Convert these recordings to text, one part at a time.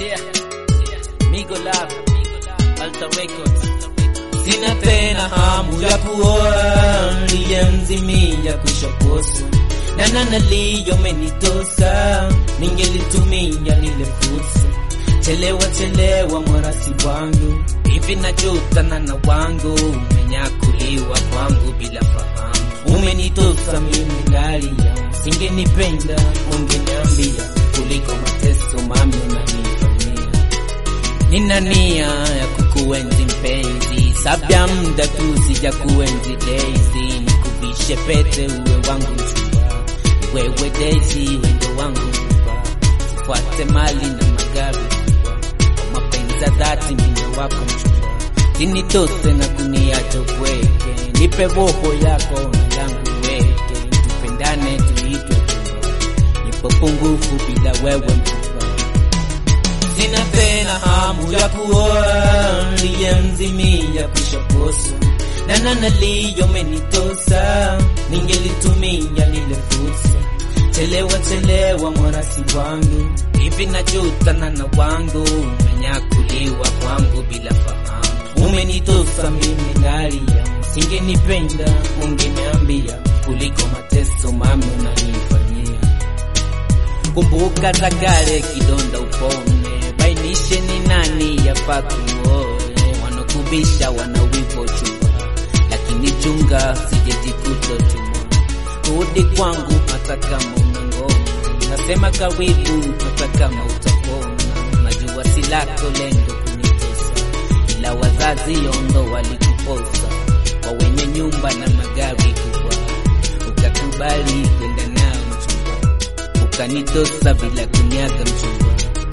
Yeah. Migo Love. Alta Records. Sina tena hamu ya kuoa, niliyemzimia kushaposa na nana liyomenitosa, ningelitumia lile fursa. Chelewa chelewa mwarasi wangu, hivi najuta nana wangu, umenyakuliwa kwangu bila fahamu. Umenitosa mimi ngalia, singenipenda ungeniambia, kuliko mateso mami unanifanyia Nina nia ya kukuenzi mpenzi, sabya muda tu sija kuenzi Daisy, nikuvishe pete uwe wangu mchumba, wewe Daisy wendo wangu mchumba, sifuate mali na magari mchumba, kwa mapenzi ya dhati mimi wako mchumba, linitose na kuniacha upweke, nipe roho yako na yangu weke, tupendane tuitwe chumba, nipo pungufu bila wewe mchumba Sina tena hamu ya kuoa, niliyemzimia kushaposa na nana liyomenitosa, ningelitumia lile fursa. Chelewa chelewa mwarasi wangu, hivi najuta nana wangu, umenyakuliwa kwangu bila fahamu. Umenitosa mimi ngalia, singenipenda ungeniambia, kuliko mateso mami unanifanyia kumbuka za kale kidonda upone, bainishe ni nani yafaa kuoe. Wanakubisha wanawivo chumba, lakini chunga sijejikuta tuma. Rudi kwangu hata kama una ngoma, nasema karibu hata kama utapona. Najua si lako lengo kunitosa, ila wazazi yondo walikuposa kwa wenye nyumba na magari kubwa, ukakubali kwenda nao mchumba ukanitosa bila kunyaga mchumba.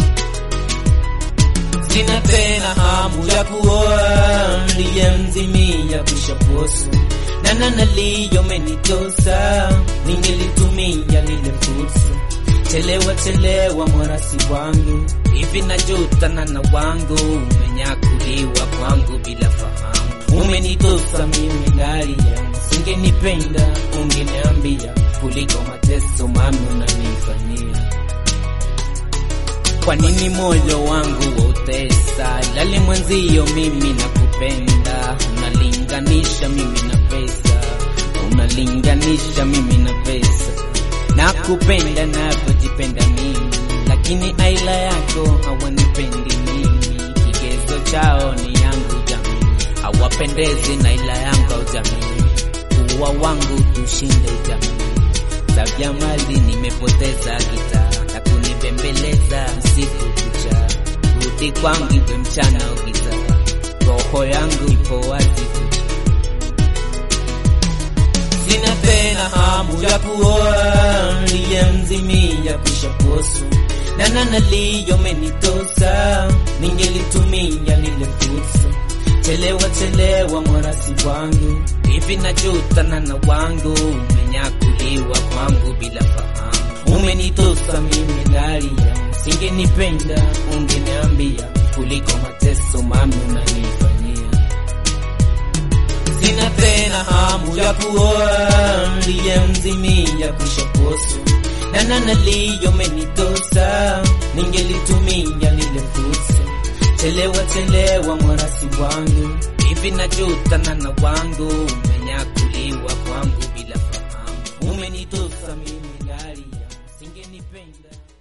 Sina tena hamu ya kuoa, niliyemzimia kushaposa na nana liyomenitosa, ningelitumia lile fursa. Chelewa chelewa mwarasi wangu, hivi najuta nana wangu, umenyakuliwa kwangu bila fahamu. Umenitosa mimi ngalia, singenipenda ungeniambia, kuliko mateso mami unanifanyia. Kwa nini moyo wangu wautesa, ilali mwenzio mimi nakupenda, unalinganisha mimi na pesa, unalinganisha mimi na pesa, nakupenda navyojipenda mimi, lakini aila yako hawanipendi mimi, kigezo chao ni yangu jamii, hawapendezi na ila yangu au jamii, kuwa wangu tushinde jamii tabia mali nimepoteza gitaa na kunibembeleza usiku kucha, rudi kwangu iwe mchana au giza, roho yangu ipo wazi kucha. Sina tena hamu ya kuoa, niliyemzimia kushaposa na nana liyomenitosa, ningelitumia lile fursa. Chelewa chelewa mwarasi wangu, hivi najuta nana wangu, umenyakuliwa kwangu bila fahamu. Umenitosa mimi ngalia, singenipenda ungeniambia, kuliko mateso mami unanifanyia. Sina tena hamu ya kuoa, niliyemzimia kushaposa na nana liyomenitosa, ningelitumia lile fursa. Chelewa chelewa mwarasi wangu, hivi najuta nana wangu, umenyakuliwa kwangu bila fahamu. Umenitosa mimi ngalia, singenipenda